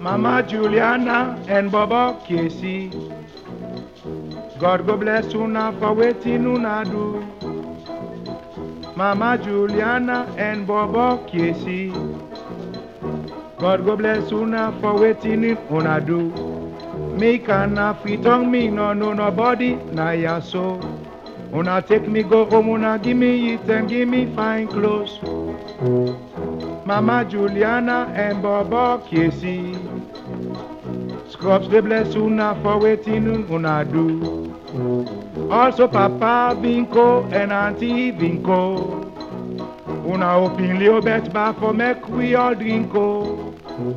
Mama Juliana and Baba Casey. God go bless una for waiting una do. Mama Juliana and Baba Casey. God go bless una for waiting una do. Me can fit on me no no nobody na ya so. Una take me go home, una give me it and give me fine clothes. Mama Juliana and Baba Casey. Scrubs they bless una for waiting una do. Also Papa Vinko and Auntie Vinko. Una open little bet bar for make we all drink oh.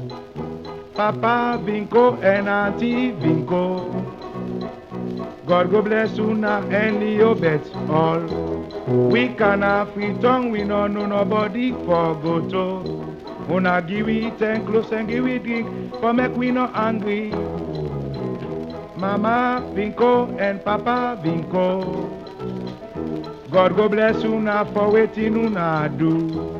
Papa Vinko and Auntie Vinko. God go bless una and Leo bet all. We can have free tongue, we no know nobody for go to. Una give we ten close and give we drink for make we no angry. Mama Vinko and Papa Vinko. God go bless una for waiting una do.